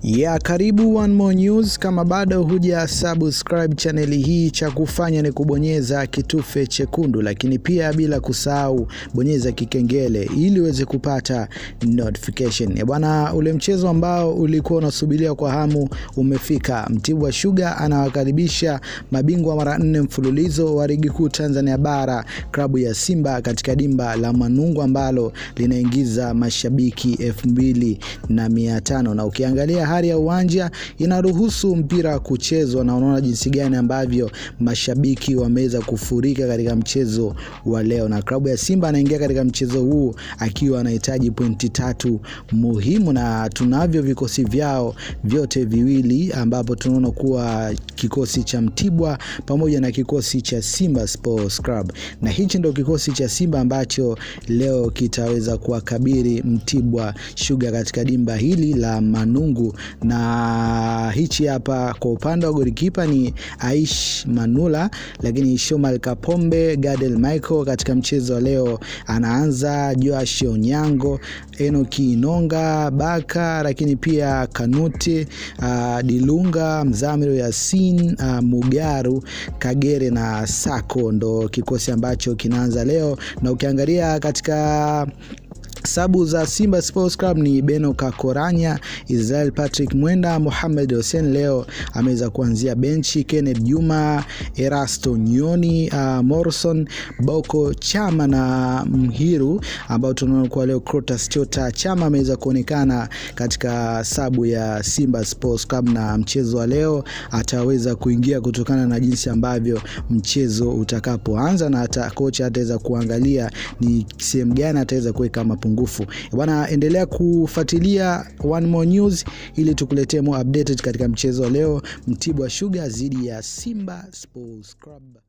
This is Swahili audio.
ya karibu One More News. Kama bado huja subscribe chaneli hii, cha kufanya ni kubonyeza kitufe chekundu, lakini pia bila kusahau bonyeza kikengele ili uweze kupata notification. Bwana, ule mchezo ambao ulikuwa unasubiria kwa hamu umefika. Mtibwa Sugar anawakaribisha mabingwa mara nne mfululizo wa ligi kuu Tanzania bara klabu ya Simba katika dimba la Manungu ambalo linaingiza mashabiki elfu mbili na mia tano na ukiangalia hali ya uwanja inaruhusu mpira kuchezwa, na unaona jinsi gani ambavyo mashabiki wameweza kufurika katika mchezo wa leo, na klabu ya Simba anaingia katika mchezo huu akiwa anahitaji pointi tatu muhimu, na tunavyo vikosi vyao vyote viwili, ambapo tunaona kuwa kikosi cha Mtibwa pamoja na kikosi cha Simba Sports Club, na hichi ndio kikosi cha Simba ambacho leo kitaweza kuwakabiri Mtibwa Sugar katika dimba hili la Manungu na hichi hapa kwa upande wa golikipa ni Aish Manula, lakini Shomal Kapombe, Gadel Michael katika mchezo wa leo anaanza, Joash Onyango, Enoki Inonga, Baka, lakini pia Kanute, uh, Dilunga, Mzamiru Yasin, uh, Mugaru, Kagere na Sako ndo kikosi ambacho kinaanza leo, na ukiangalia katika sabu za Simba Sports Club ni Beno Kakoranya, Israel Patrick Mwenda, Mohamed Hussein leo ameweza kuanzia benchi, Kenneth Juma, Erasto Nyoni, uh, Morrison Boko Chama na Mhiru ambao tunaona kwa leo Crotas Chota Chama ameweza kuonekana katika sabu ya Simba Sports Club, na mchezo wa leo ataweza kuingia kutokana na jinsi ambavyo mchezo utakapoanza, na hata kocha ataweza kuangalia ni sehemu gani ataweza kuweka mapungufu bwana. Endelea kufuatilia One More News ili tukuletee more updated katika mchezo wa leo, Mtibwa Sugar dhidi ya Simba Sports Club.